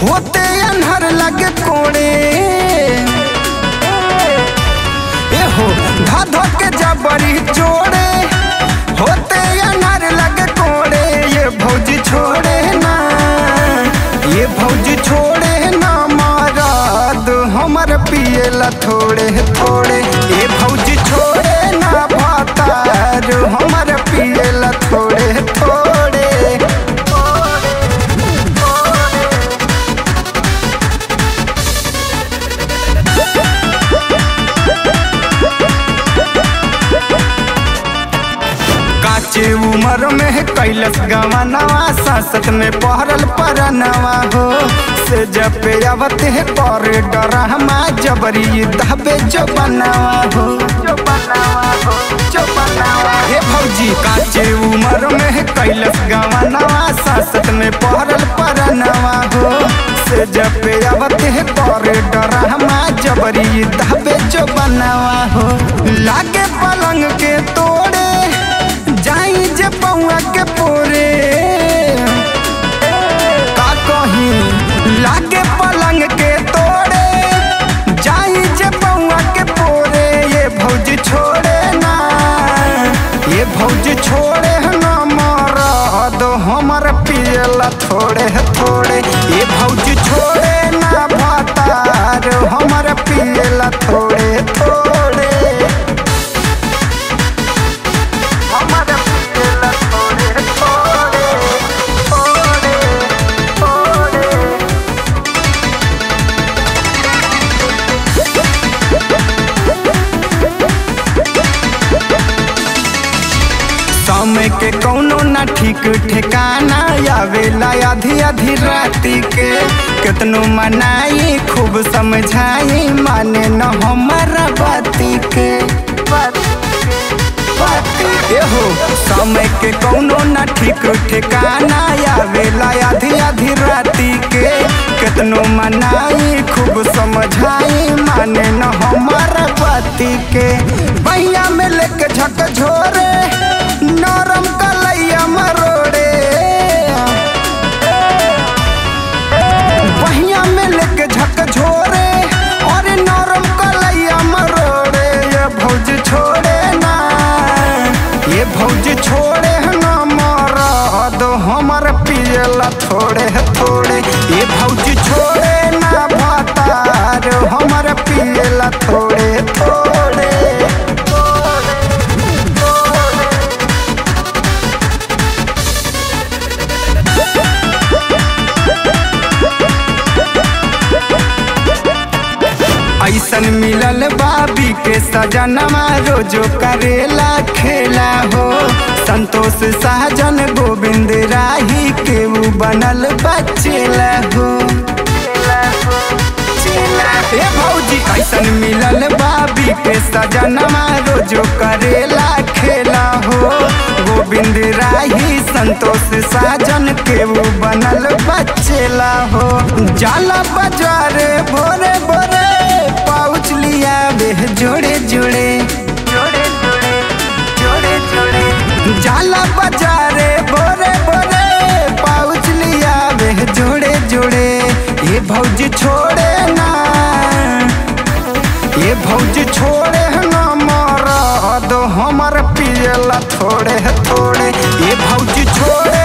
होते अनहर लगे कोड़े ए हो धा धा के जबरी जोड़े होते अनहर लगे कोड़े ये भौजी छोड़े ना ये भौजी छोड़े ना माराद हमर पिएला थोड़े थोड़े ये भौजी छोड़े ना भातार हमर पिएला थोड़े थोड़े काचे उमर में कैलस गवनवा सांसत में पहरल परनवा हो से जब पे आवत है पर डरहमा जबरी दबे जो बनावा हो जो बनावा हो जो बनावा हे भौजी काचे उमर में कैलस गवनवा सांसत में पहरल परनवा हो से जब पे आवत है पर डरहमा जबरी दबे जो बनावा हो लागे पलंग के तोड़े जाई जे पौआ के पोरे का कहीं लागे पलंग के तोड़े जाई जे पौआ के पोरे ये भौजी छोड़े ना ये भौजी छोड़े ना मारा दो हमर पियला थोड़े थोड़े ये भौजी छोड़े ना भातार हमर पियला थोड़े थोड़े हमर पियला थोड़े थोड़े थोड़े थोड़े समय के कौनो ना ठीक ठिकाना आवेला आधी आधी राती के कितनो मनाई खूब समझाई माने न हमारा बाती के ए हो समय के कौनो ना ठीक ठिकाना आवेला आधी आधी राती के कितनो मनाई खूब समझाई माने न हमारा बाती के भैया में लेके झक झोरे नरम कलैया मरोड़े बहिया में लेके झक झोरे और नरम कलैया मरोड़े ये भौज छोड़े ना ये भौज छोड़े ना मारा दो हमर पियला थोड़े थोड़े ये भौज छोड़े ना भातार हमर पियला थोड़े थोड़े थोड़े थोड़े ऐसन मिलल बाबी के सजनमा रोजो करेला खेला हो संतोष सहजन गोविंद राही के ऊ बनल बचेला हो ए भौजी ऐसन मिलल बाबी के सजनमा रोजो करेला खेला हो गोविंद राही संतोष साजन के ऊ बनल बचेला हो जाला बाजारे भोरे भोरे पाउच लिया वे जोड़े जोड़े जोड़े जोड़े जोड़े जोड़े जाला बाजारे भोरे भोरे पाउच लिया वे जोड़े जोड़े ये भौजी छोड़े ना ये भौजी छोड़े ना मारा दो हमर पियला थोड़े थोड़े ये भौजी छोड़े